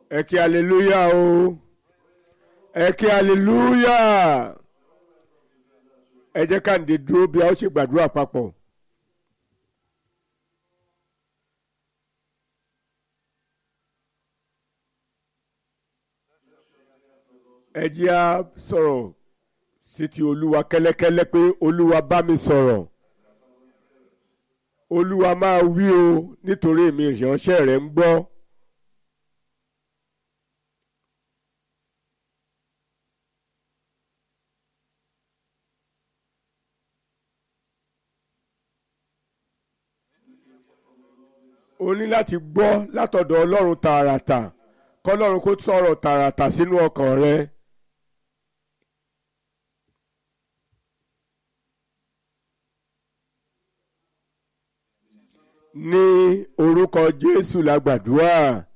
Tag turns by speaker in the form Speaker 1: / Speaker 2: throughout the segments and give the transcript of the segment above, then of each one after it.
Speaker 1: ẹ kí hallelujah o ẹ kí hallelujah ẹ jẹ́ ká ǹdè dúró bí a ó ṣe gbàdúrà papọ̀. ẹ jẹ́ á sọ̀rọ̀ sí ti olúwa kẹ́lẹ́kẹ́lẹ́ pé olúwa bá mi sọ̀rọ̀ olúwa máa wí o nítorí èmi ìránṣẹ́ rẹ̀ ń gbọ́. o ní láti gbọ́ látọ̀dọ̀ ọlọ́run tààràtà kọ́lọ́run kó sọ̀rọ̀ tààràtà sínú ọkàn rẹ. ní orúkọ jésù la gbàdúrà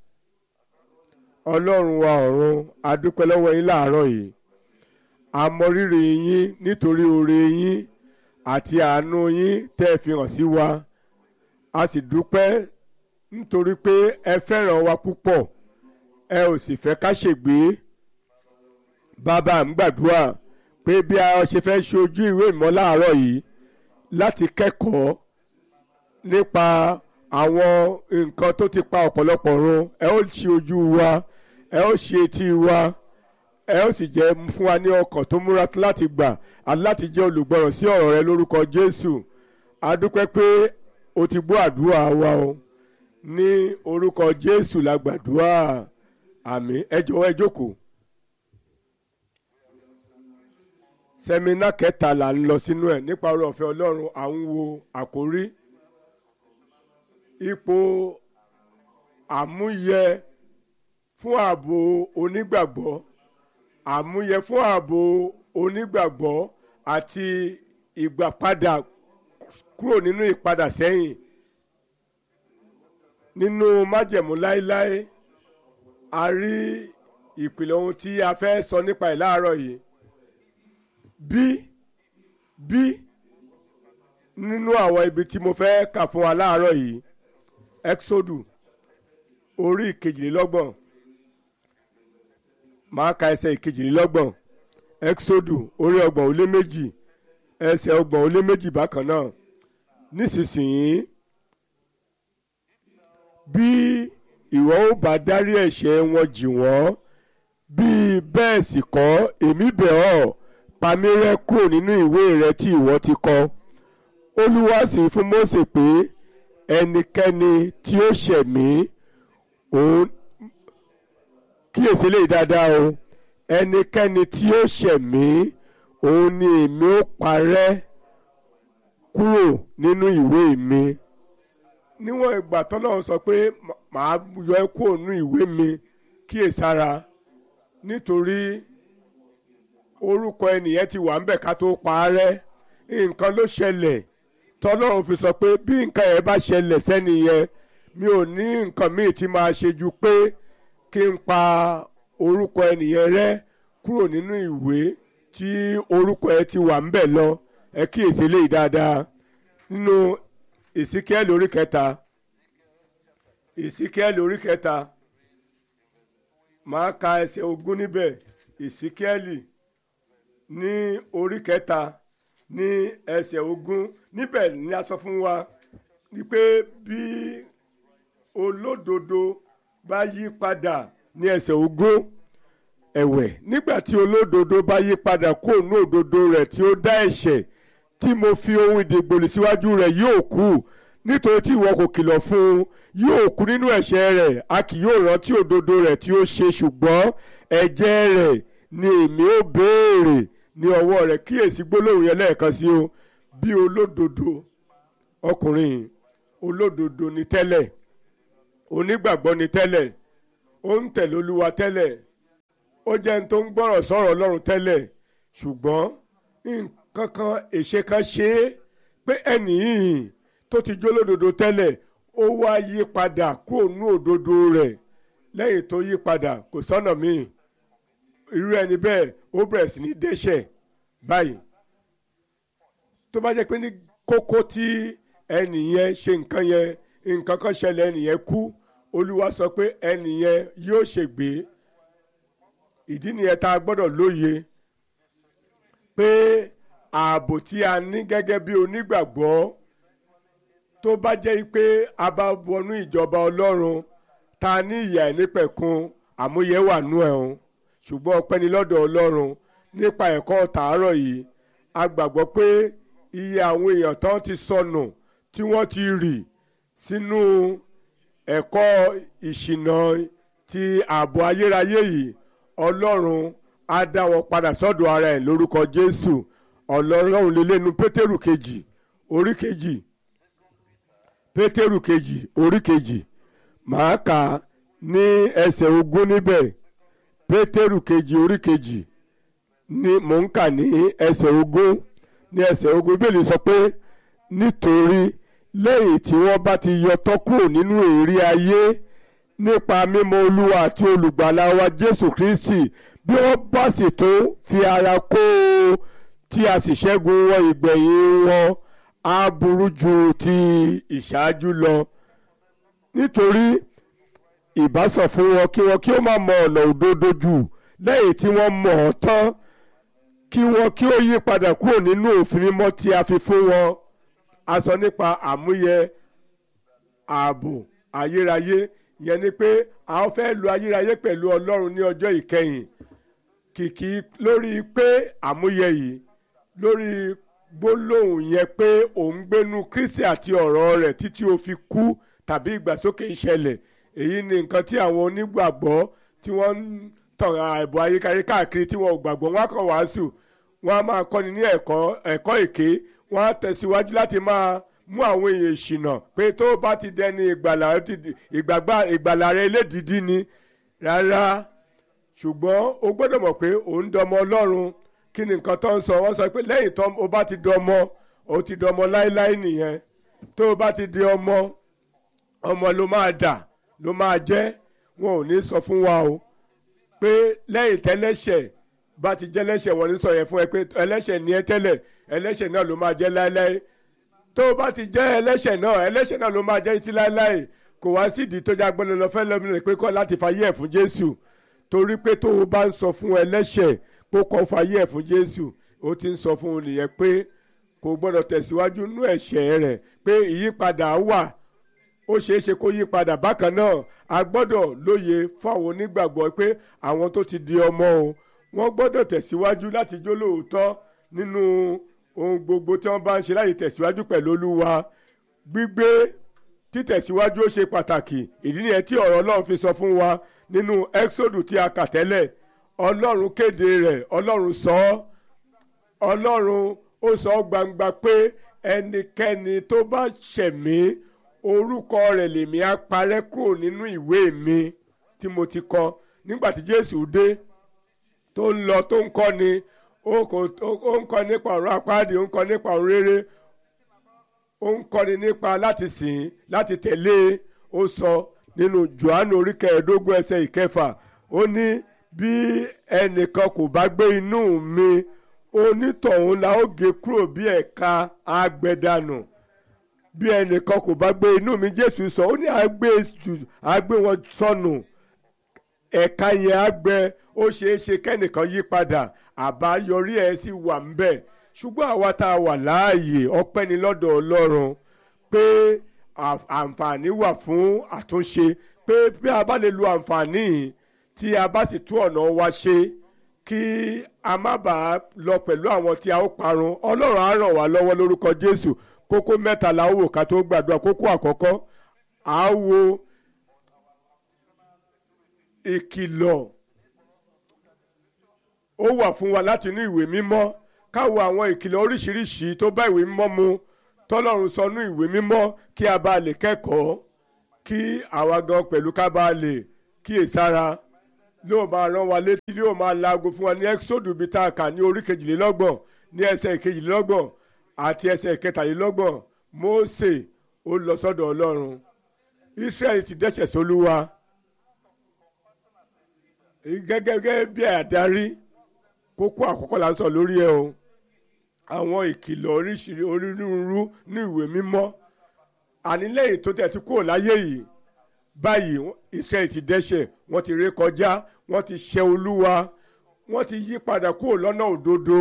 Speaker 1: ọlọ́run wa ọ̀run a dúpẹ́ lọ́wọ́ yín láàárọ̀ yìí a mọ rírì yín nítorí oore yín àti àánú yín tẹ́ ẹ fi hàn sí wa a sì dúpẹ́ nítorí pé ẹ fẹ́ràn wa púpọ̀ ẹ ò sì fẹ́ ká ṣègbé bàbá ń gbàdúrà pé bí a ṣe fẹ́ ṣe ojú ìwé ìmọ̀ láàárọ̀ yìí láti kẹ́kọ̀ọ́ nípa àwọn nǹkan tó ti pa ọ̀pọ̀lọpọ̀ run ẹ ó ṣe ojú wa ẹ ó ṣe etí wa ẹ ó sì jẹ́ fún wa ní ọkàn tó múra láti gbà àti láti jẹ́ olùgbọràn sí ọ̀rọ̀ rẹ lórúkọ Jésù a dúpẹ́ pé o ti gbọ́ àdúrà wa o ní orúkọ Jésù la gbàdúrà àmín ẹ jọ̀wọ́ ẹ jókòó. sẹ́mínà kẹta là ń lọ sínú ẹ̀ nípa ọ̀rọ̀ ọ̀fẹ́ Ọlọ́run à ń wo àkórí ipò àmúyẹ fún ààbò onígbàgbọ́ àmúyẹ fún ààbò onígbàgbọ́ àti ìgbàpadà kúrò nínú ìpadà sẹ́yìn nínú májẹ̀mú láéláé a rí ìpìlẹ̀ ohun tí a fẹ́ sọ nípa ẹ̀ láàárọ̀ yìí bí bí nínú àwọn ibi tí mo fẹ́ kà fún wa láàárọ̀ yìí exodu orí ìkejìlélọ́gbọ̀n máa ka ẹsẹ̀ ìkejìlélọ́gbọ̀n exodu orí ọgbọ̀n ó lé méjì ẹsẹ̀ ọgbọ̀n ó lé méjì bákan náà nísinsìnyí bí ìwọ ó bá dárí ẹ̀ṣẹ̀ wọn jì wọ́n bí bẹ́ẹ̀ sì kọ́ èmi bẹ̀ ọ́ pa mí rẹ́ kúrò nínú ìwé rẹ tí ìwọ ti kọ olúwa sì fún Mósè pé ẹnikẹ́ni tí ó ṣẹ̀ mí òun kíyèsí lè dáadáa o ẹnikẹ́ni tí ó ṣẹ̀ mí òun ni èmi ó parẹ́ kúrò nínú ìwé mi níwọ̀n ìgbà tọ́lọ́run sọ pé màá yọ ẹ́ kúrò nínú ìwé mi kíyèsára nítorí orúkọ ẹnìyẹn ti wà ńbẹ̀ ká tó pa á rẹ́ nǹkan ló ṣẹlẹ̀ tọ́lọ́run fi sọ pé bí nǹkan yẹn bá ṣẹlẹ̀ sẹ́ni yẹn mi ò ní nǹkan míì tí máa ṣe ju pé kí n pa orúkọ ẹnìyẹn rẹ́ kúrò nínú ìwé tí orúkọ ẹ ti wà ńbẹ̀ lọ ẹ kíyèsí léyìí dáadáa nínú ìsíkẹ́ẹ̀lì orí kẹta ìsíkẹ́ẹ̀lì orí kẹta máa ka ẹsẹ̀ ogún níbẹ̀ ìsíkẹ́ẹ̀lì ní orí kẹta ní ẹsẹ̀ ogún níbẹ̀ ni a sọ fún wa ni pé bí olódodo bá yí padà ní ẹsẹ̀ ogún ẹ̀wẹ̀ nígbà tí olódodo bá yí padà kó nú òdodo rẹ̀ tí ó dá ẹ̀ṣẹ̀ tí mo fi ohun ìdìgbòlì síwájú rẹ̀ yóò kú nítorí tí ìwọ kò kìlọ̀ fún un yóò kú nínú ẹ̀ṣẹ̀ rẹ̀ a kì yóò rántí òdodo rẹ̀ tí ó ṣe ṣùgbọ́n ẹ̀jẹ̀ rẹ̀ ni èmi ó béèrè ní ọwọ́ rẹ̀ kíyèsí gbólóhùn yẹn lẹ́ẹ̀kan sí o bí olódodo ọkùnrin olódodo ni tẹ́lẹ̀ onígbàgbọ́ ni tẹ́lẹ̀ ó ń tẹ̀lé olúwa tẹ́lẹ̀ ó jẹ́ ní tó ń gbọ́rọ̀ sọ̀rọ̀ ọlọ́run tẹ́lẹ̀ ṣùgbọ́n nǹkan kan èṣe kan ṣe é pé ẹnì yìí tó ti jó lódodo tẹ́lẹ̀ ó wá yí padà kúrò nú òdodo rẹ̀ lẹ́yìn tó yí padà kò sọ́nà míì irú ẹni bẹ́ẹ̀ ó bẹ̀rẹ̀ sí ní dẹ́ṣẹ̀ báyìí tó bá jẹ́ pé ní kókó tí ẹnì yẹn ṣe nǹkan yẹn nǹkan kan ṣẹlẹ̀ ẹnì yẹn kú olúwa sọ pé ẹnìyẹn yóò ṣègbé ìdí nìyẹn tá a gbọ́dọ̀ lóye pé ààbò tí a ní gẹ́gẹ́ bí onígbàgbọ́ tó bá jẹ́ pé a bá wọnú ìjọba ọlọ́run ta ní ìyà ìnípẹ̀kun àmúyẹ wà nú ẹ̀ o ṣùgbọ́n ọpẹ́ ni lọ́dọ̀ ọlọ́run nípa ẹ̀kọ́ tàárọ̀ yìí a gbàgbọ́ pé iye àwọn èèyàn tán ti sọnù tí wọ́n ti rì sínú ẹ̀kọ́ ìṣìnà ti ààbò ayérayé yìí ọlọ́run á dá wọn padà sọ́dọ̀ ara ẹ̀ lórúkọ jésù ọlọ́run lélẹ́nu pétérù kejì orí kejì pétérù kejì orí kejì màá kà á ní ẹsẹ̀ ogún níbẹ̀ pétérù kejì orí kejì ni mò ń kà ní ẹsẹ̀ ogún ní ẹsẹ̀ ogún bíbélì sọ pé nítorí lẹ́yìn tí wọ́n bá ti yọ tọ́ kúrò nínú èérí ayé nípa mímọ̀ olúwa àti olùgbàlà wa jésù kristi bí wọ́n bá sì tó fi ara kó o tí a sì ṣẹ́gun wọn ìgbẹ̀yìn wọn á burú ju ti ìṣáájú lọ nítorí ìbásàn fún wọn kí wọn kí ó má mọ ọ̀nà òdodo jù lẹ́yìn tí wọ́n mọ̀ ọ́ tán kí wọn kí ó yí padà kúrò nínú òfin mímọ́ tí a fi fún wọn a sọ nípa àmúyẹ ààbò ayérayé yẹn ni pé a fẹ́ lo ayérayé pẹ̀lú ọlọ́run ní ọjọ́ ìkẹyìn kìkì lórí pé àmúyẹ yìí lórí gbólóhùn yẹn pé òun gbénu kristi àti ọ̀rọ̀ rẹ̀ títí ó fi kú tàbí ìgbàsókè ìṣẹ̀lẹ̀ èyí ni nǹkan tí àwọn onígbàgbọ́ tí wọ́n ń tàn àìbò ayékáyé káàkiri tí wọ́n ò gbàgbọ́ wọn á kàn wàásù wọ́n á máa kọ́ni ní ẹ̀kọ́ ẹ̀kọ́ èké wọ́n á tẹ̀síwájú láti máa mú àwọn èèyàn ìṣìnà pé tó bá ti dẹni ìgbàlà ìgbàlà rẹ elédìdí ni rárá ṣùgbọ́n o gbọ́dọ̀ mọ̀ pé òun dọmọ ọlọ́run kí ni nǹkan tó ń sọ wọ́n sọ pé lẹ́yìn tó o bá ti dọmọ o ti dọmọ láéláé nìyẹn tó o bá ti di ọmọ ọmọ ló máa dà ló máa jẹ́ wọn ò ní sọ fún wa o pé lẹ́yìn tẹ́lẹ́ṣẹ̀ bá ti jẹ́ lẹ́ṣẹ̀ wọn ní sọ yẹn fún ẹ pé ẹlẹ́ṣẹ̀ ni ẹ tẹ́lẹ̀ ẹlẹ́ṣẹ̀ náà ló máa jẹ́ láéláé tó o bá ti jẹ́ ẹlẹ́ṣẹ̀ náà ẹlẹ́ṣẹ̀ náà ló máa jẹ́ títí láéláé kò wá sídìí tó jágbọ́n lọ fẹ́ lọ́mìnira pé kọ́ láti fàyè ẹ̀ fún Jésù torí pé tó o bá ń sọ fún ẹlẹ́ṣẹ̀ kó kọ́ fàyè ẹ̀ fún Jésù ó ti ń sọ fún un nìyẹn pé kò gbọ́dọ̀ tẹ̀síwájú nú ẹ̀ṣẹ̀ rẹ̀ pé ìyípadà wà ó ṣeé ṣe kó yí padà bákan náà a gbọ́dọ̀ lóye fáwọn onígbàgbọ́ pé àwọn tó ti di ọmọ o wọ́n gbọ́dọ̀ tẹ̀síwájú láti jó lóòótọ́ nínú ohun gbogbo tí wọ́n bá ń ṣe láti tẹ̀síwájú pẹ̀lú Olúwa gbígbé títẹ̀síwájú ó ṣe pàtàkì ìdí nìyẹn tí ọ̀rọ̀ Ọlọ́run fi sọ fún wa nínú Exodus tí a kà tẹ́lẹ̀ Ọlọ́run kéde rẹ̀ Ọlọ́run sọ ọ́ Ọlọ́run ó sọ gbangba pé ẹnikẹ́ni tó bá ṣẹ̀mí orúkọ rẹ̀ lèmi á parẹ́ kúrò nínú ìwé mi tí mo ti kọ nígbà tí Jésù dé tó ń lọ tó ń kọ́ ni ó ń kọ́ nípa ọ̀rọ̀ apáàdì ó ń kọ́ nípa ọ̀rọ̀ rere ó ń kọ́ni nípa láti sìn láti tẹ̀lé ó sọ nínú Jòhánù orí kẹẹ̀ẹ́dógún ẹsẹ̀ ìkẹfà ó ní bí ẹnìkan kò bá gbé inú mi onítọ̀hún la ó gé kúrò bí ẹ̀ka àgbẹ̀dànù bí ẹnìkan kò bá gbé inú mi Jésù sọ ó ní àgbé wọn sọnù ẹ̀ka yẹn àgbẹ̀ ó ṣeé ṣe kẹ́nìkan yí padà àbáyọrí ẹ̀ sì wà ń bẹ̀ ṣùgbọ́n àwa tá a wà láàyè ọpẹ́ ni lọ́dọ̀ Ọlọ́run pé àǹfààní wà fún àtúnṣe pé bí a bá lè lo àǹfààní yìí tí a bá sì tún ọ̀nà wa ṣe kí a má bàa lọ pẹ̀lú àwọn tí a ó parun Ọlọ́run á ràn wá lọ́wọ́ lórúkọ Jésù kókó mẹ́ta la ó wò ká tó gbàdúrà kókó àkọ́kọ́ à á wo ìkìlọ̀ ó wà fún wa láti inú ìwé mímọ́ káwo àwọn ìkìlọ̀ oríṣiríṣi tó bá ìwé mímọ́ mu tọ́lọ́run sọ nú ìwé mímọ́ kí a bá lè kẹ́kọ̀ọ́ kí àwa gan pẹ̀lú ká bá lè kíyèsára lóò máa rán wa létí yóò máa laago fún wa ní ẹ́kísódù bíi tá a kà ní orí kejìlélọ́gbọ̀n ní ẹsẹ̀ kejìlélọ́gbọ̀n àti ẹsẹ̀ kẹtàlélọ́gbọ̀n Mósè ó lọ sọ́dọ̀ Ọlọ́run Ísírẹ́lì ti dẹ́ṣẹ̀ sólúwa gẹ́gẹ́ bí àdarí kókó àkọ́kọ́ là ń sọ lórí ẹ o àwọn ìkìlọ̀ oríṣiríṣi onírúurú ní ìwé mímọ́ àní lẹ́yìn tó tẹ̀ tí kúrò láyé yìí báyìí Israẹli ti dẹ́ṣẹ̀ wọ́n ti ré kọjá wọ́n ti ṣẹ̀ olúwa wọ́n ti yí padà kúrò lọ́nà òdodo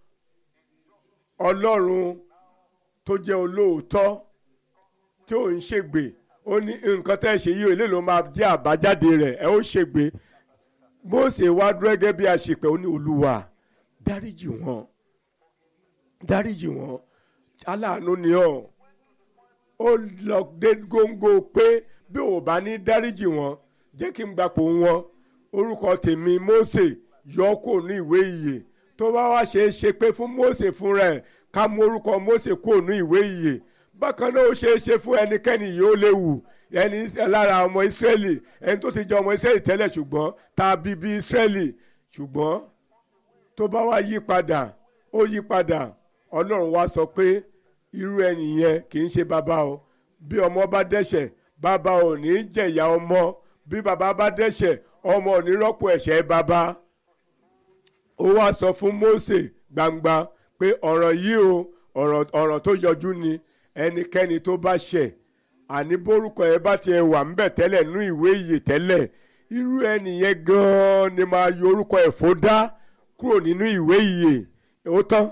Speaker 1: ọlọ́run tó jẹ́ olóòótọ́ tí ò ń ṣègbè ó ní nǹkan tẹ́ ẹ ṣe yìí èlé ló máa jẹ́ àbájáde rẹ̀ ẹ ó ṣègbè Mósè wá dúró gẹ́gẹ́ bí àṣepẹ̀ ó ní olúwa dáríjì wọn dáríjì wọn aláàánú ni ọ́ ó lọ dé góńgó pé bí ò bá ní dáríjì wọn jẹ́ kí n gbapò wọn orúkọ tèmi Mósè yọ kó ní ìwé ìyè tó bá wá ṣe é ṣe pé fún Mósè fúnra ẹ̀ ká mú orúkọ Mósè kó ní ìwé ìyè bákan náà ó ṣe é ṣe fún ẹnikẹ́ni yìí ó léwu ẹni lára ọmọ Ísírẹ́lì ẹni tó ti jẹ́ ọmọ Ísírẹ́lì tẹ́lẹ̀ ṣùgbọ́n tá a bí bí Ísírẹ́lì ṣùgbọ́n tó bá wá yí padà ó yí padà Ọlọ́run wá sọ pé irú ẹni yẹn kì í ṣe bàbá o bí ọmọ bá dẹ́ṣẹ̀ bàbá ò ní jẹ̀yà ọmọ bí bàbá bá dẹ́ṣẹ̀ ọmọ ò ní rọ́pò ẹ̀ṣẹ̀ bàbá ó wá sọ fún Mósè gbangba pé ọ̀rọ̀ yìí o ọ̀rọ̀ tó yọjú ni ẹnikẹ́ni tó bá ṣẹ̀ àní bórúkọ ẹ bá tiẹ̀ wà ńbẹ̀ tẹ́lẹ̀ nú ìwé ìyè tẹ́lẹ̀ irú ẹnìyẹn gan-an ni máa yọ orúkọ ẹ̀ fó dá kúrò nínú ìwé ìyè ó tán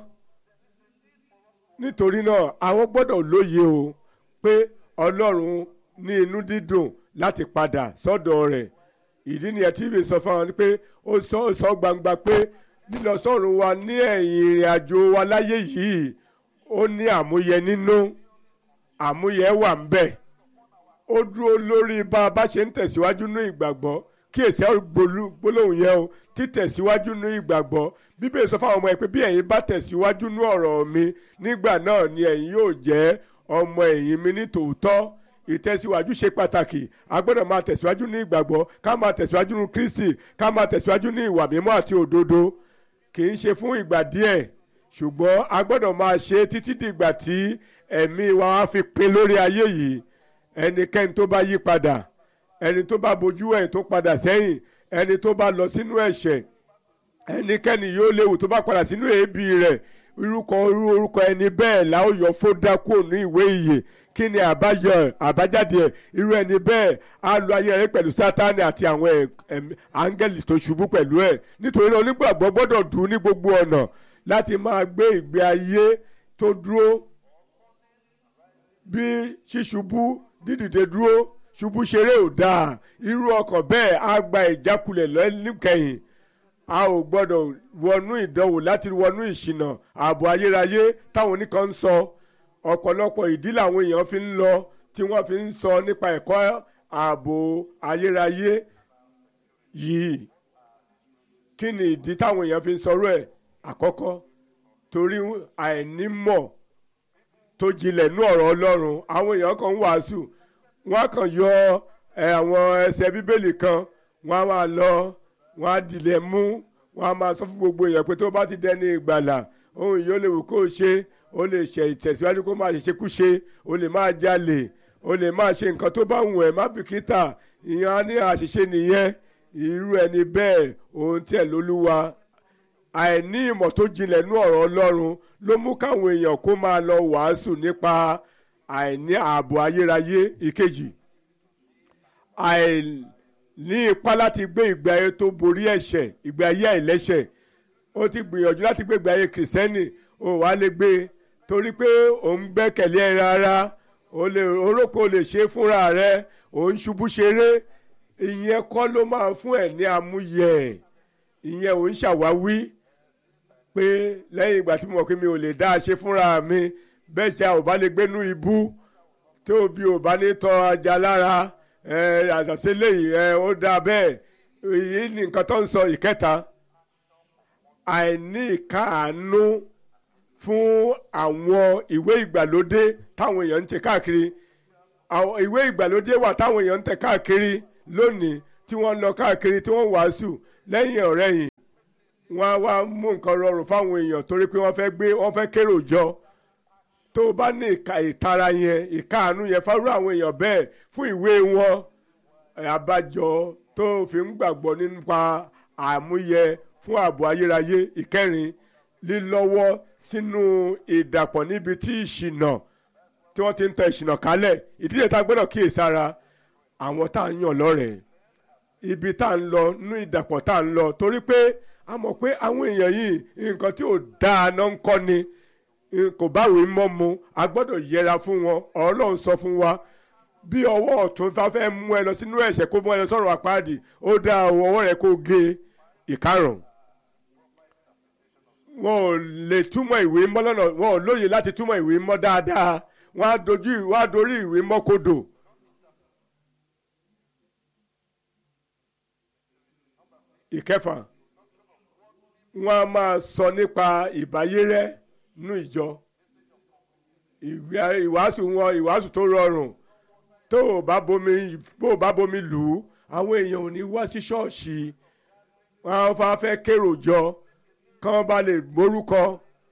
Speaker 1: nítorí náà àwọn gbọ́dọ̀ lóye o pé Ọlọ́run ní inú dídùn láti padà sọ́dọ̀ rẹ̀ ìdí nìyẹn tí ìwé sọ fún wa pé ó sọ sọ gbangba pé lílọ sọ́run wa ní ẹ̀yìn ìrìn àjò wa láyé yìí ó ní àmúyẹ nínú àmúyẹ wà ń bẹ̀ ó dúró lórí bá a bá ṣe ń tẹ̀síwájú ní ìgbàgbọ́ kí èsì gbólóhùn yẹn o títẹ̀síwájú ní ìgbàgbọ́ bíbélì sọ fáwọn ọmọ ẹ pé bí ẹ̀yin bá tẹ̀síwájú ní ọ̀rọ̀ mi nígbà náà ni ẹ̀yin yóò jẹ́ ọmọ ẹ̀yìn mi ní tòótọ́ ìtẹ̀síwájú ṣe pàtàkì a gbọ́dọ̀ máa tẹ̀síwájú ní ìgbàgbọ́ ká máa tẹ̀síwájú ní Kristi ká máa tẹ̀síwájú ní ìwà mímọ́ àti òdodo kì í ṣe fún ìgbà díẹ̀ ṣùgbọ́n a gbọ́dọ̀ máa ṣe títí dìgbà tí ẹ̀mí wa á fi pin lórí ayé yìí ẹnikẹ́ni tó bá yí padà ẹni tó bá bojú ẹ̀ tó padà sẹ́yìn ẹni tó bá lọ sínú ẹ̀ṣẹ̀ ẹnikẹ́ni yóò léwu tó bá padà sínú èébì rẹ̀ irúkọ irú orúkọ ẹni bẹ́ẹ̀ la ó yọ fódà kúrò ní ìwé ìyè kí ni àbáyọ àbájáde ẹ̀ irú ẹni bẹ́ẹ̀ á lo ayé rẹ̀ pẹ̀lú sátánì àti àwọn áńgẹ́lì tó ṣubú pẹ̀lú ẹ̀ nítorí náà onígbàgbọ́ gbọ́dọ̀ dùn ní gbogbo ọ̀nà láti máa gbé ìgbé ayé tó dúró bí ṣíṣubú dídìde dúró ṣubú ṣeré ò dáa irú ọkàn bẹ́ẹ̀ á gba ìjákulẹ̀ lẹ́nìkẹyìn a ò gbọ́dọ̀ wọnú ìdánwò láti wọnú ìṣìnà ààbò ayérayé táwọn oníkan ń sọ ọ̀pọ̀lọpọ̀ ìdí làwọn èèyàn fi ń lọ tí wọ́n fi ń sọ nípa ẹ̀kọ́ ààbò ayérayé yìí kí ni ìdí táwọn èèyàn fi ń sọ̀rọ̀ ẹ̀ àkọ́kọ́ torí àìnímọ̀ tó jinlẹ̀ nú ọ̀rọ̀ Ọlọ́run àwọn èèyàn kan ń wàásù wọ́n kàn yọ àwọn ẹsẹ̀ bíbélì kan wọ́n á máa lọ wọ́n á dilẹ̀ mú wọ́n á máa sọ fún gbogbo èèyàn pé tó bá ti dẹni ìgbàlà ohun yìí ó lè wù kó o ṣe o lè ṣe ìtẹ̀síwájú kó máa ṣe kúṣe o lè máa jalè o lè máa ṣe nǹkan tó bá wù ẹ́ má bìkítà ìyẹn á ní àṣìṣe nìyẹn irú ẹni bẹ́ẹ̀ ohun tí ẹ̀ lólúwa àìní ìmọ̀ tó jinlẹ̀ nú ọ̀rọ̀ Ọlọ́run ló mú káwọn èèyàn kó máa lọ wàásù nípa àìní ààbò ayérayé ìkejì àìní ipá láti gbé ìgbé ayé tó borí ẹ̀ṣẹ̀ ìgbé ayé àìlẹ́ṣẹ̀ ó ti gbìyànjú láti gbé ìgbé ayé kìrìsẹ́nì ó wàá lè gbé torí pé òun gbẹ́kẹ̀lé ẹ rárá orókò lè ṣe fúnra rẹ òun ṣubú ṣeré ìyẹn kọ́ ló máa fún ẹ̀ ní amúyẹ ìyẹn òun ṣàwáwí pé lẹ́yìn ìgbà tí mo mọ̀ pé mi ò lè dá a ṣe fúnra mi bẹ́ẹ̀ ṣe ò bá lè gbénú ibú tó bí ò bá ní tọ́ ajá lára àṣàṣe léyìí ó dáa bẹ́ẹ̀ èyí ni nǹkan tó ń sọ ìkẹta àìní ìkáàánú fún àwọn ìwé ìgbàlódé táwọn èèyàn ń tẹ káàkiri àwọn ìwé ìgbàlódé wà táwọn èèyàn ń tẹ káàkiri lónìí tí wọ́n lọ káàkiri tí wọ́n wàásù lẹ́yìn ọ̀rẹ́yìn wọ́n á wá mú nǹkan rọrùn fáwọn èèyàn torí pé wọ́n fẹ́ gbé wọ́n fẹ́ kérò jọ tó o bá ní ìka ìtara yẹn ìkáàánú yẹn fárú àwọn èèyàn bẹ́ẹ̀ fún ìwé wọn àbájọ tó fi ń gbàgbọ́ nípa àmúyẹ fún ààbò ayérayé ìkẹrin lílọ́wọ́ sínú ìdàpọ̀ níbi tí ìṣìnà tí wọ́n ti ń tẹ ìṣìnà kálẹ̀ ìdílé tá a gbọ́dọ̀ kíyèsára àwọn tá à ń yàn lọ́rẹ̀ẹ́ ibi tá à ń lọ nínú ìdàpọ̀ tá à ń lọ torí pé a mọ̀ pé àwọn èèyàn yìí nǹkan tí ò dáa náà ń kọ́ ni kò báwèé mọ́ mu a gbọ́dọ̀ yẹra fún wọn ọlọ́run sọ fún wa bí ọwọ́ ọ̀tún bá fẹ́ mú ẹ lọ sínú ẹ̀ṣẹ̀ kó mú ẹ lọ sọ̀rọ̀ àpáàdì ó dá ọwọ́ rẹ kó gé ìkarùn wọn ò lè túmọ̀ ìwé mọ́ lọ́nà wọn ò lóye láti túmọ̀ ìwé mọ́ dáadáa wọn á dojú wọn á dorí ìwé mọ́ kodò. ìkẹfà wọn a máa sọ nípa ìbáyérẹ́ nínú ìjọ ìwàásù wọn ìwàásù tó rọrùn tó o bá bomi bó o bá bomi lù ú àwọn èèyàn ò ní wá sí ṣọ́ọ̀ṣì wọn á fà fẹ́ kérò jọ kán bá lè morúkọ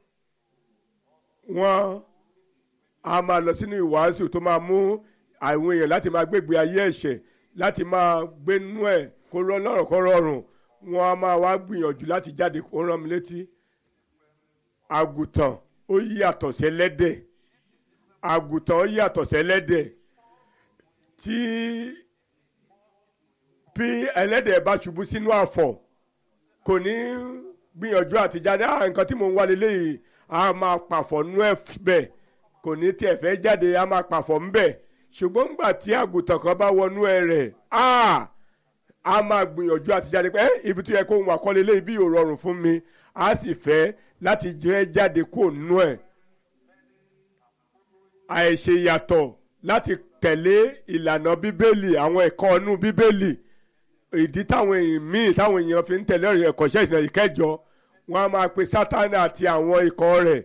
Speaker 1: wọn a máa lọ sínú ìwàásù tó máa mú àwọn èèyàn láti máa gbégbé ayé ẹ̀ṣẹ̀ láti máa gbénú ẹ̀ kó rọ lọ́rọ̀ kó rọrùn wọn a máa wá gbìyànjú láti jáde kó rán mi létí àgùntàn ó yàtọ̀ sẹ́lẹ́dẹ̀ àgùntàn ó yàtọ̀ sẹ́lẹ́dẹ̀ tí bí ẹlẹ́dẹ̀ bá ṣubú sínú àfọ̀ kò ní gbìyànjú àti jáde ah nǹkan tí mò ń wá lélẹ́yìí a máa pàfọ̀ nú ẹ̀ bẹ́ẹ̀ kò ní tiẹ̀ fẹ́ jáde a máa pàfọ̀ ńbẹ̀ ṣùgbọ́n ńgbà tí àgùntàn kan bá wọnú ẹ rẹ̀ ah a máa gbìyànjú àti jáde pé ibi tó yẹ kó wà kọ́ lélẹ́yìí bí yóò rọrùn fún mi a sì fẹ́ láti jẹ́ jáde kó nú ẹ̀ àìṣe yàtọ̀ láti tẹ̀lé ìlànà bíbélì àwọn ẹ̀kọ́ inú bíbélì ìdí táwọn èèyàn míì táwọn èèyàn fi ń tẹ̀lé ẹ̀kọ́ṣẹ́ ìṣẹ̀lẹ̀ ìkẹjọ wọn a máa pe sátánì àti àwọn ikọ̀ rẹ̀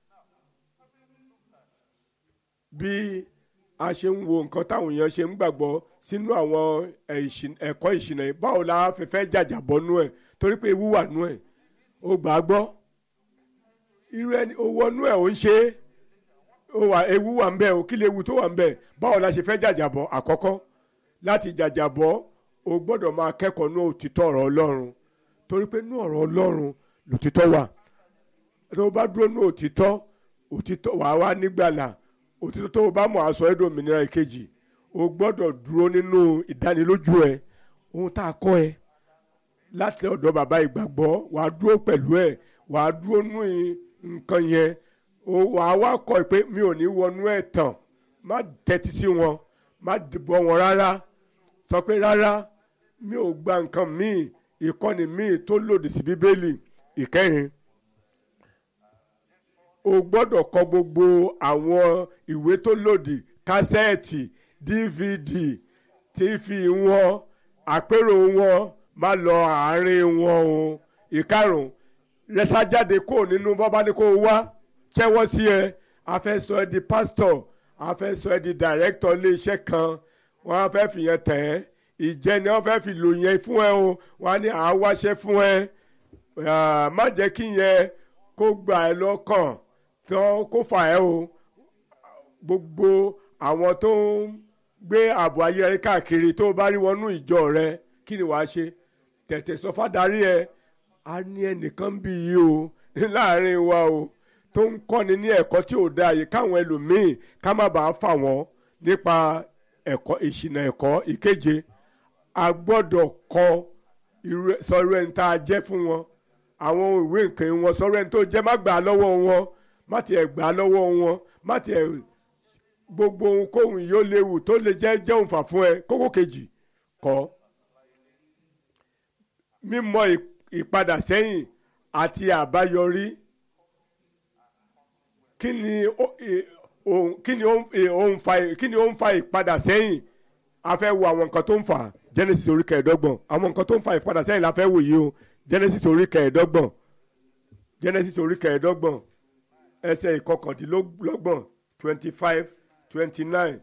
Speaker 1: bí a ṣe ń wo nǹkan táwọn èèyàn ṣe ń gbàgbọ́ sínú àwọn ẹ̀kọ́ ìṣìnà yìí báwo la fi fẹ́ jàjàbọ́ nú ẹ̀ torí pé ewu wà nú ẹ̀ ó gbà á gbọ́ irú ẹni owó nú ẹ̀ ó ń ṣe é ewu wà ń bẹ o kí lè ewu tó wà ń bẹ báwo la ṣe fẹ́ jàjàbọ́ àkọ́kọ́ láti jàjàbọ́ o gbọ́dọ̀ máa kẹ́kọ̀ọ́ ní òtítọ́ ọ̀rọ̀ ọlọ́run torí pé ní ọ̀rọ̀ ọlọ́run lòtítọ́ wà tó o bá dúró ní òtítọ́ òtítọ́ wà á wá nígbàlà òtítọ́ tó o bá mọ̀ aṣọ ẹ̀dùn òmìnira ìkejì o gbọ́dọ̀ dúró nínú ìdánilójú ẹ ohun tá a kọ́ ẹ láti ọ̀dọ̀ bàbá ìgbàgbọ́ wà á dúró pẹ̀lú ẹ wà á dúró nú nǹkan yẹn wà á wá kọ́ pé mi ò ní wọnú ẹ̀ tàn má tẹ́tí sí wọn má dìbò wọn rárá sọ pé rárá mi ò gba nǹkan míì ìkọ́ni míì tó lòdì sí bíbélì ìkẹrin o gbọ́dọ̀ kọ gbogbo àwọn ìwé tó lòdì kásẹ́ẹ̀tì dvd tífì wọn àpérò wọn má lọ àárín wọn o ìkarùn rẹsájáde kó nínú bọ́bá ní kó wá kẹ́wọ́ sí ẹ a fẹ́ sọ ẹ di pásítọ̀ a fẹ́ sọ ẹ di dàrẹ́kítọ̀ iléeṣẹ́ kan wọ́n á fẹ́ fìyẹn tẹ̀ ẹ́ ìjẹni wọ́n fẹ́ fi lò yẹn fún ẹ o wọ́n á ní àáwáṣẹ́ fún ẹ má jẹ́ kí yẹn kó gbà ẹ lọ́kàn tán kó fà ẹ́ o gbogbo àwọn tó ń gbé ààbò ayé rẹ káàkiri tó bá rí wọnú ìjọ rẹ kí ni wàá ṣe tètè sọ fádàrí ẹ a ní ẹnìkan bí yìí o láàrin wa o tó ń kọ́ni ní ẹ̀kọ́ tí ò dáa yìí káwọn ẹlòmíì ká má bàa fà wọ́n nípa ẹ̀kọ́ ìṣìnà ẹ̀kọ́ ìkeje a gbọ́dọ̀ kọ sọ̀rọ̀ ẹni tá a jẹ́ fún wọn àwọn ìwé nǹkan wọn sọ̀rọ̀ ẹni tó jẹ́ má gbà á lọ́wọ́ wọn má tiẹ̀ gbà á lọ́wọ́ wọn má tiẹ̀ gbogbo ohunkóhun yóò léwu tó lè jẹ́ jẹ́ òǹfà fún ẹ kókó kejì kọ́ mímọ̀ ìpadà sẹ́yìn àti àbáyọrí kí ni kí ni ó ń fa kí ni ó ń fa ìpadà sẹ́yìn a fẹ́ wo àwọn nǹkan tó ń fà Genesis orí kẹẹ̀ẹ́dọ́gbọ̀n àwọn nǹkan tó ń fa ìpadà sẹ́yìn la fẹ́ wò yìí o Genesis orí kẹẹ̀ẹ́dọ́gbọ̀n Genesis orí kẹẹ̀ẹ́dọ́gbọ̀n ẹsẹ̀ ìkọkàndínlọ́gbọ̀n twenty five twenty nine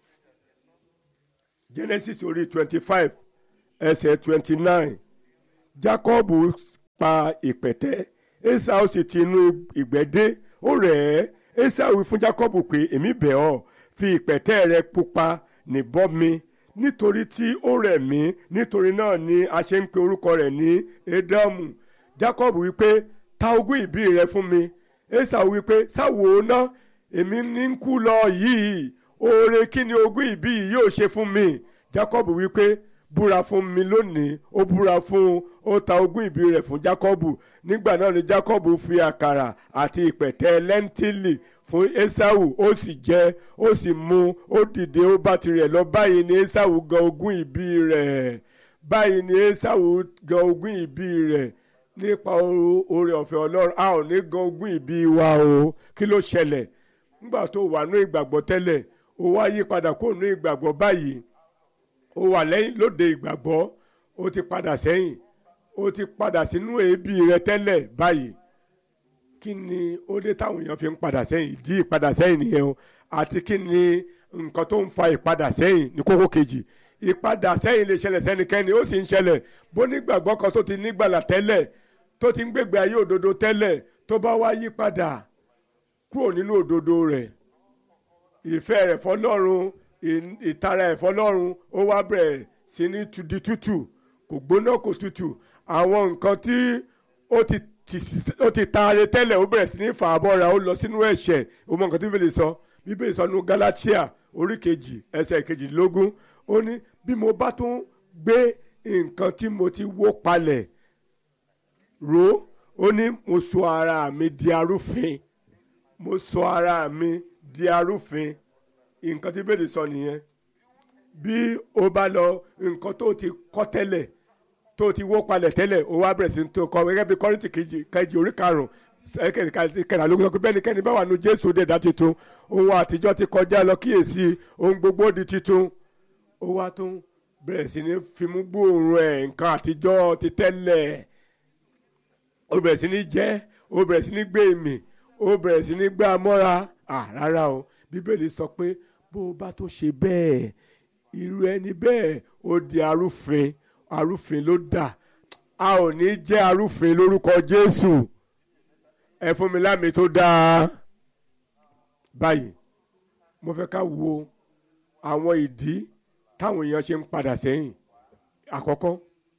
Speaker 1: Genesis orí twenty five ẹsẹ̀ twenty nine Jacob pa ìpẹ̀tẹ́ Esau sì ti inú ìgbẹ́ dé ó rẹ̀ ẹ́ Esau wí fún Jacob pé èmi bẹ̀ ọ́ fi ìpẹ̀tẹ́ rẹ pupa nìbọ́ mi nítorí tí ó rẹ̀ mí nítorí náà ni a ṣe ń pe orúkọ rẹ̀ ní Édọ́mù Jacob wí pé ta ogún ìbí rẹ fún mi Esau wí pé sáwo ná èmi ní ń kú lọ yìí oore kí ni ogún ìbí yìí yóò ṣe fún mi Jacob wípé búra fún mi lónìí ó búra fún ó ta ogún ìbí rẹ̀ fún Jacob nígbà náà ni Jacob fi àkàrà àti ìpẹ̀tẹ́ lẹ́ńtílì fún Esau ó sì jẹ ó sì mu ó dìde ó bá tirẹ̀ lọ báyìí ni Esau gan ogún ìbí rẹ̀ báyìí ni Esau gan ogún ìbí rẹ̀ nípa oore ọ̀fẹ́ Ọlọ́run a ò ní gan ogún ìbí wa o kí ló ṣẹlẹ̀ nígbà tó wà ní ìgbàgbọ́ tẹ́lẹ̀ ó wá yí padà kó ní ìgbàgbọ́ báyìí ó wà lẹ́yìn lóde ìgbàgbọ́ ó ti padà sẹ́yìn ó ti padà sínú èébì rẹ tẹ́lẹ̀ báyìí kí ni ó dé táwọn èèyàn fi ń padà sẹ́yìn ìdí ìpadà sẹ́yìn nìyẹn o àti kí ni nǹkan tó ń fa ìpadà sẹ́yìn ní kókó kejì ìpadà sẹ́yìn lè ṣẹlẹ̀ sẹ́nikẹ́ni ó sì ń ṣẹlẹ̀ bó nígbàgbọ́ kan tó ti nígbàlà tẹ́lẹ̀ tó ti ń gbègbè ayé òdodo tẹ́lẹ̀ tó bá wá yí padà kúrò nínú òdodo rẹ̀ ìfẹ́ rẹ̀ fọlọ́run ìtara ẹ̀ fọlọ́run ó wá bẹ̀rẹ̀ sí ní di tútù kò gbóná kò tútù àwọn nǹkan tí ó ti ó ti taare tẹ́lẹ̀ ó bẹ̀rẹ̀ sí ní fà á bọ́ra ó lọ sínú ẹ̀ṣẹ̀ ó mọ nǹkan tí bíbélì sọ bíbélì sọ nínú Gálátíà orí kejì ẹsẹ̀ kejìlélógún ó ní bí mo bá tún gbé nǹkan tí mo ti wó palẹ̀ ró ó ní mo sọ ara mi di arúfin mo sọ ara mi di arúfin nǹkan tí bíbélì sọ nìyẹn bí o bá lọ nǹkan tó ti kọ́ tẹ́lẹ̀ tó ti wó palẹ̀ tẹ́lẹ̀ o wá bẹ̀rẹ̀ sí tó kọ́ gẹ́gẹ́ bí kọ́rìntì kejì kejì orí karùn-ún kẹrìnlélógún sọ pé bẹ́ẹ̀ ni kẹ́ni bá wà nù jésù dẹ̀dá tuntun ohun àtijọ́ ti kọjá lọ kíyèsí ohun gbogbo di tuntun ó wá tún bẹ̀rẹ̀ sí ní fimú gbóòórùn ẹ̀ nǹkan àtijọ́ ti tẹ́lẹ̀ ó bẹ̀rẹ̀ sí ní jẹ́ ó bẹ̀rẹ̀ sí ní gbé ìmì ó bẹ̀rẹ̀ sí ní gbá mọ́ra rárá o bíbélì sọ pé bó o bá tó ṣe bẹ́ẹ̀ irú ẹni bẹ́ẹ̀ ó di arúfin arúfin ló dà a ò ní jẹ́ arúfin lórúkọ Jésù ẹ fún mi lámì tó dáa báyìí mo fẹ́ ká wo àwọn ìdí táwọn èèyàn ṣe ń padà sẹ́yìn àkọ́kọ́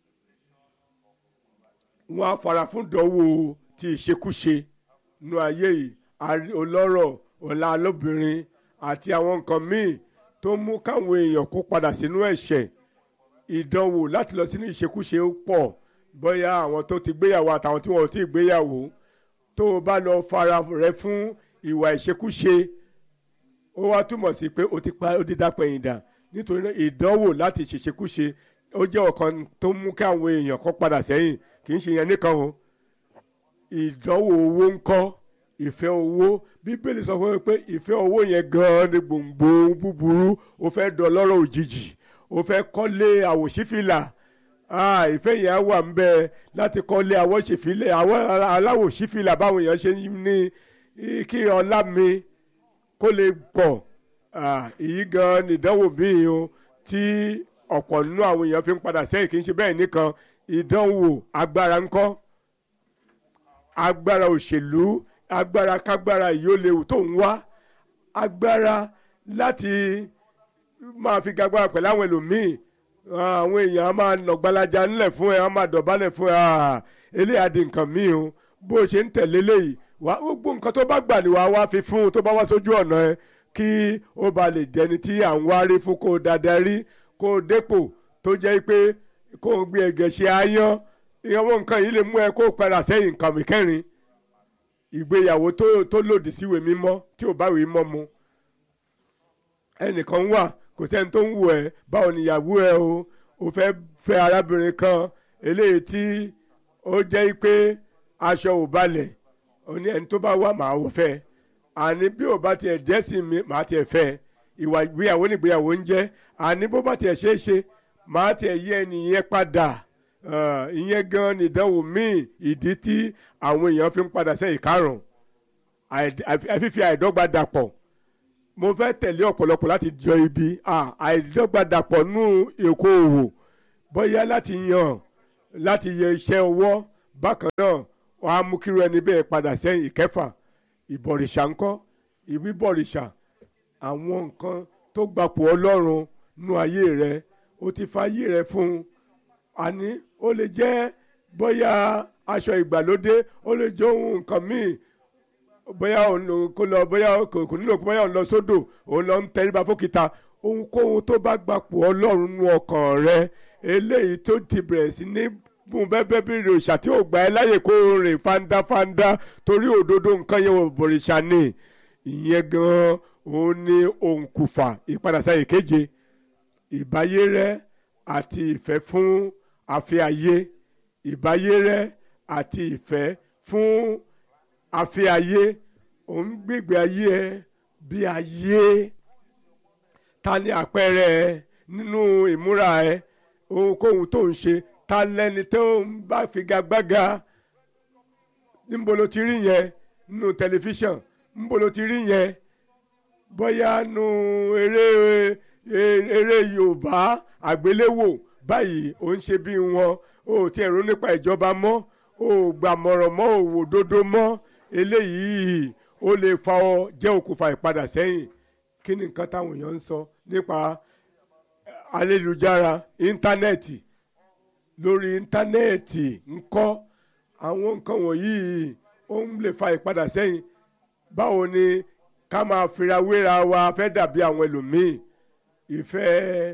Speaker 1: wọ́n á fara fún ìdánwò ti ìṣekúṣe nú ayé yìí ọlọ́rọ̀ ọ̀la lóbìnrin àti àwọn nǹkan míì tó mú káwọn èèyàn kó padà sínú ẹ̀ṣẹ̀ ìdánwò láti lọ sínú ìṣekúṣe pọ̀ bóyá àwọn tó ti gbéyàwó àtàwọn tí wọn ò tí ì gbéyàwó tó o bá lọ fara rẹ fún ìwà ìṣekúṣe ó wá túmọ̀ sí pé o ti pa ó ti dápẹ̀yìn dà nítorí náà ìdánwò láti ṣèṣekúṣe ó jẹ́ ọ̀kan tó mú kí àwọn èèyàn kó padà sẹ́yìn kì í ṣe yẹn nìkan o ìdánwò owó ń kọ́ ìfẹ́ owó bíbélì sọ fún mi pé ìfẹ́ owó yẹn gan-an ni gbòǹgbò búburú ó fẹ́ dọlọ́rọ̀ òjijì ó fẹ́ kọ́lé àwòṣífìlà ìfẹ́ yẹn á wà ń bẹ láti kọ́lé àwòṣífìlà aláwòṣífìlà báwọn èèyàn ṣe ní kí ọlá mi kó lè pọ̀ èyí gan-an nìdánwò míì o tí ọ̀pọ̀ nínú àwọn èèyàn fi ń padà sẹ́yìn kì í ṣe bẹ́ẹ̀ nìkan ìdánwò agbára ńkọ́ agbára òṣèlú agbára kágbára yìí ó léwu tó ń wá agbára láti máa fi gagbára pẹ̀lú àwọn ẹlòmíì àwọn èèyàn á máa nọ̀gbalaja ńlẹ̀ fún ẹ á máa dọ̀bálẹ̀ fún ẹ eléyà di nǹkan míì o bó o ṣe ń tẹ̀lé léyìí wá gbogbo nǹkan tó bá gbà ní wàá wá fi fún un tó bá wá sójú ọ̀nà ẹ kí ó ba lè jẹni tí à ń wárí fún kó o dáadáa rí kó o dépò tó jẹ́ pé kó o gbé ẹ̀gẹ̀ ṣe áyán ìyàwó nǹkan yìí lè mú ẹ kó o padà sẹ́yìn nǹkan mi kẹrin ìgbéyàwó tó tó lòdì síwèé mímọ́ tí ò bá wèé mọ́ mu ẹnìkan wà kò sẹ́ni tó ń wù ẹ́ báwo níyàwó ẹ o ò fẹ́ fẹ́ arábìnrin kan eléyìí tí ó jẹ́ pé aṣọ ò balẹ̀ òní ẹni tó bá wà màá wò fẹ́ àní bí ò bá tiẹ̀ dẹ́sìn mi màá tiẹ̀ fẹ́ ìwà ìgbéyàwó nígbéyàwó ń jẹ́ àní bó bá tiẹ̀ ṣeé ṣe màá tiẹ̀ yí ẹni yẹn padà ìyẹn gan ni ìdánwò míì ìdí tí àwọn èèyàn fi ń padà sẹ́yìn karùn-ún àfífi àìdọ́gba dàpọ̀ mo fẹ́ tẹ̀lé ọ̀pọ̀lọpọ̀ láti jọ ibi àìdọ́gba dàpọ̀ nú èkó òwò bóyá láti yàn láti yẹ iṣẹ́ ọwọ́ bákan náà wọ́n á mú kíru ẹni bẹ́ẹ̀ padà sẹ́yìn ìkẹfà ìbọ̀rìṣà ńkọ́ ìwíbọ̀rìṣà àwọn nǹkan tó gbapò ọlọ́run nú ayé rẹ o ti fa ayé rẹ fún un àní ó lè jẹ́ bóyá aṣọ ìgbàlódé ó lè jẹ́ ohun nǹkan míì bóyá òun kò lọ bóyá kò nílò bóyá òun lọ sódò òun lọ ń tẹríba fókìta ohunkóhun tó bá gbapò ọlọ́run nú ọkàn rẹ eléyìí tó ti bẹ̀rẹ̀ sí ní bùn bẹ́ẹ̀ bí òrìṣà tí ò gbà ẹ́ láyè kó o rìn fandafanda torí òdodo nǹkan yẹn ò bòrìṣà ni ìyẹn gan-an òun ni òǹkùfà ìpadàsáyè keje ìbáyé rẹ àti ìfẹ́ fún afẹ́ ayé ìbáyé rẹ àti ìfẹ́ fún afẹ́ ayé òun gbègbè ayé ẹ bí ayé ta ni àpẹẹrẹ ẹ nínú ìmúra ẹ ohunkóhun tó ń ṣe ta lẹni tó ń bá figagbága níbo ló ti rí yẹn nínú tẹlifíṣàn níbo ló ti rí yẹn bóyá nu eré eré yorùbá àgbéléwò báyìí ò ń ṣe bí wọn o ti ẹ̀rọ nípa ìjọba mọ́ o gbàmọ̀ràn mọ́ òwò dodo mọ́ eléyìí ó lè fa ọ jẹ́ okùnfà ìpadà sẹ́yìn kí ni nǹkan táwọn èèyàn ń sọ nípa ayélujára íńtánẹ́ẹ̀tì lórí íńtánẹ́ẹ̀tì ńkọ́ àwọn nǹkan wọ̀nyí ó ń lè fa ìpadà sẹ́yìn báwo ni ká máa fira wéra wa fẹ́ dàbí àwọn ẹlòmíì ìfẹ́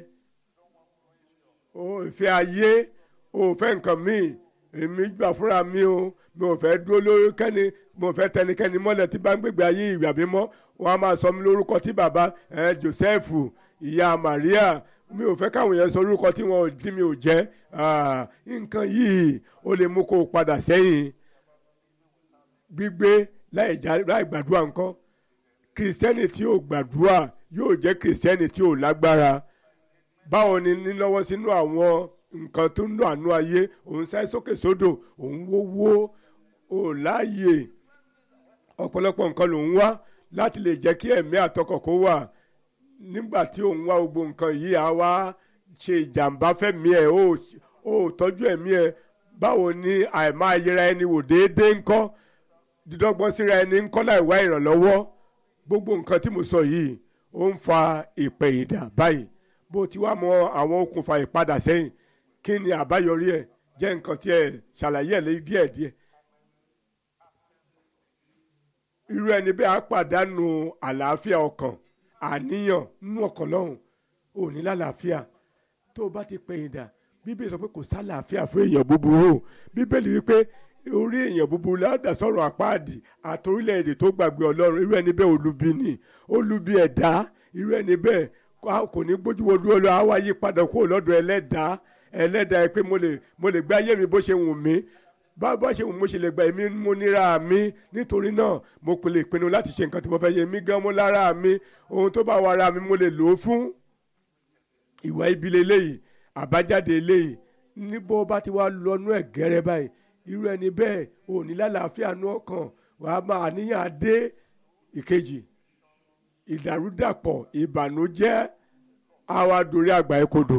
Speaker 1: ìfẹ́ ayé ò fẹ́ nǹkan míì èmi gbà fúnra mi o mi ò fẹ́ dúró lórí kẹ́ni mo fẹ́ tẹnikẹ́ni mọ́lẹ̀ tí bá ń gbègbè ayé ìgbà mímọ́ wọn a máa sọ mi lórúkọ tí bàbá Joseph ìyá Maria mi ò fẹ́ káwọn yẹn sọ orúkọ tí wọn ò tí mi ò jẹ́ nǹkan yìí ó lè mú kó o padà sẹ́yìn gbígbé láì gbàdúrà nǹkan kìrìsìtẹ́nì tí ò gbàdúrà yóò jẹ́ kìrìsìtẹ́nì tí ò lágbára báwo ni nílọ́wọ́ sínú àwọn nǹkan tó ń lọ àánú ayé òun sáré sókè sódò òun wówó ò láàyè ọ̀pọ̀lọpọ̀ nǹkan lòun wá láti lè jẹ́ kí ẹ̀mí àtọkọ̀ kó wà nígbà tí òun wá gbogbo nǹkan yìí á wá ṣe ìjàmbá fẹ́mi ẹ̀ ó tọ́jú ẹ̀mí ẹ̀ báwo ni àìmá yẹra ẹni wò déédéé ńkọ́ dídọ́gbọ́n síra ẹni ńkọ́ láì wá ìrànlọ́wọ́ gbogbo nǹkan tí mo sọ yìí ó ń fa ìpẹ̀yìndà báyìí bó ti wá mọ àwọn okùnfà ìpadà sẹ́yìn kí ni àbáyọrí ẹ̀ jẹ́ nǹkan tí ẹ ṣàlàyé ẹ̀ lé díẹ̀díẹ̀ irú ẹni bẹ́ẹ̀ á pàdánù àlàáfíà ọkàn àníyàn nínú ọkàn lọ́hùn ò ní lálàáfíà tó o bá ti pẹ̀yìndà bíbélì sọ pé kò sálàáfíà fún èèyàn búburú bíbélì wípé orí èèyàn búburú ládà sọ̀rọ̀ àpáàdì àti orílẹ̀-èdè tó gbàgbé ọlọ́run irú ẹni bẹ́ẹ̀ olubi ni olubi ẹ̀dá irú ẹni bẹ́ẹ̀ kò ní gbójú wo dúró lọ àwa yí padà kúrò lọ́dọ̀ ẹlẹ́dàá ẹlẹ́dàá ẹ pé mo lè mo lè gbé ayé mi bó ṣe wù mí bá bá ṣe wù mo ṣe lè gba èmi mo níra mi nítorí náà mo kò lè pinnu láti ṣe nǹkan tí mo fẹ́ yẹ mí gan mo lára mi ohun tó bá wà ara mi mo lè lò ó fún ìwà ibi leléyìí àbájáde eléyìí níbo bá ti wá lọ́nú ẹ̀ gẹ́rẹ́ báyìí irú ẹni bẹ́ẹ̀ ò ní lálàáfíà nú ọkàn wàá máa níyàn dé ìkejì ìdàrúdàpọ̀ ìbànújẹ́ àwa dorí àgbà ẹ̀kodò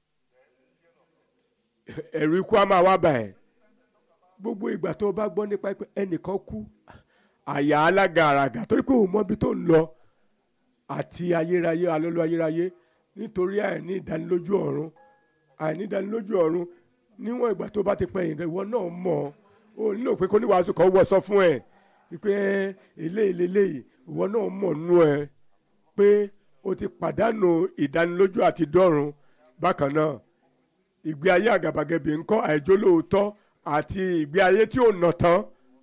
Speaker 1: ẹ̀rù ikú á máa wá bà ẹ́ gbogbo ìgbà tó o bá gbọ́ nípa pé ẹnìkan kú àyà alága àràgà torí pé òun mọ ibi tó ń lọ àti ayérayé alọ́lọ́ ayérayé nítorí àìní ìdánilójú ọ̀run àìní ìdánilójú ọ̀run níwọ̀n ìgbà tó bá ti pẹ́ yìí ìwọ náà mọ̀ ọ́ ò nílò pé kó níwàásù kan wọ̀ sọ fún ẹ̀ pé eléyìí leléyìí ìwọ náà mọ̀ nú ẹ pé o ti pàdánù ìdánilójú àti dọ́run bákan náà ìgbé ayé àgàbàgebè ńkọ́ àìjólóòótọ́ àti ìgbé ayé tí ò nà tán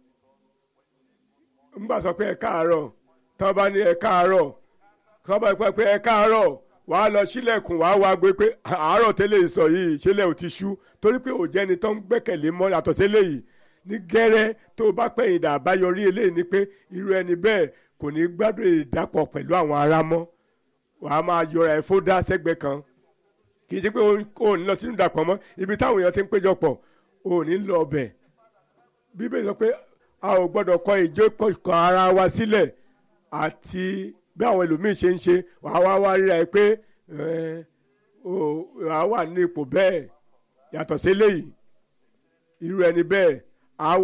Speaker 1: ńgbà sọ pé ẹ káàárọ̀ tán bá ní ẹ káàárọ̀ tán bá pẹ́ pé ẹ káàárọ̀ wàá lọ sílẹ̀kùn wàá wá gbé pé àárọ̀ tẹ́lẹ̀ sọ yìí ṣẹlẹ̀ ò ti ṣú torí pé òjẹ́ni tó ń gbẹ́kẹ̀lé mọ́ yàtọ̀ sílẹ̀ yìí ní gẹ́rẹ́ tó o bá pẹ̀yìn dà àbáyọrí eléyìí ni pé irú ẹni bẹ́ẹ̀ kò ní gbádùn ìdápọ̀ pẹ̀lú àwọn ará mọ́ wàá máa yọra ẹ̀ fódà sẹ́gbẹ̀ẹ́ kan kì í ṣe pé o ní lọ sínú ìdàpọ̀ mọ́ ibi táwọn èèyàn ti ń péjọpọ̀ o ní lọ ọbẹ̀ bíbélì sọ pé a ò gbọ́dọ̀ kọ ìjókòó ara wa sílẹ̀ àti bí àwọn ẹlòmíín ṣe ń ṣe wàá wá wá ríra ẹ pé wàá wà ní ipò bẹ́ẹ̀ yàtọ̀ sí eléyìí irú ẹni bẹ́ẹ̀ á